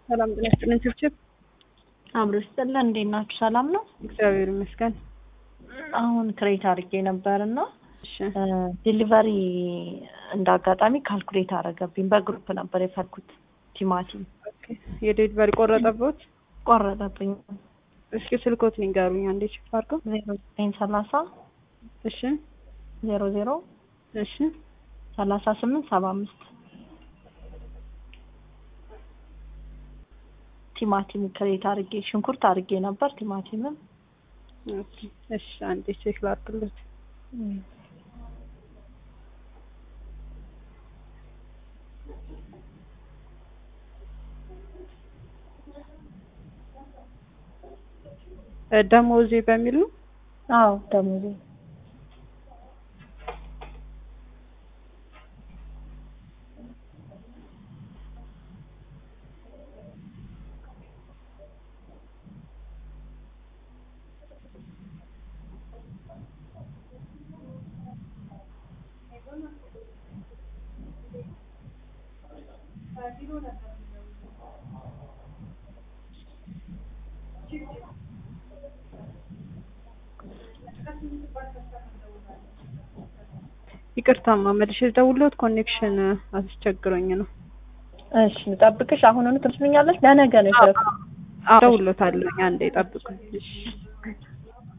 ሰላም ጤና ይስጥልን ችብችብ አብሮ ይስጥልን። እንዴት ናችሁ? ሰላም ነው? እግዚአብሔር ይመስገን። አሁን ክሬት አድርጌ ነበር እና እሺ ዲሊቨሪ እንደ አጋጣሚ ካልኩሌት አደረገብኝ። በግሩፕ ነበር የፈርኩት ቲማቲም ኦኬ። የዴሊቨሪ ቆረጠቦት? ቆረጠብኝ። እስኪ ስልኮት ንገሩኝ አንዴ ቼክ አድርገው። ዜሮ ዘጠኝ ሰላሳ እሺ ዜሮ ዜሮ እሺ ሰላሳ ስምንት ሰባ አምስት ቲማቲም ክሬት አድርጌ ሽንኩርት አድርጌ ነበር ቲማቲምም ኦኬ። እሺ አንዴ ቼክ ላድርግለት። እ ደሞዜ በሚል ነው አዎ ደሞዜ ይቅርታማ መልሼ ልደውልዎት ኮኔክሽን አስቸግሮኝ ነው። እሺ ልጠብቅሽ። አሁኑኑ ትመስሉኛለች። ለነገ ነው የፈለኩት። እደውልዎታለሁ። አንዴ ጠብቁኝ። እሺ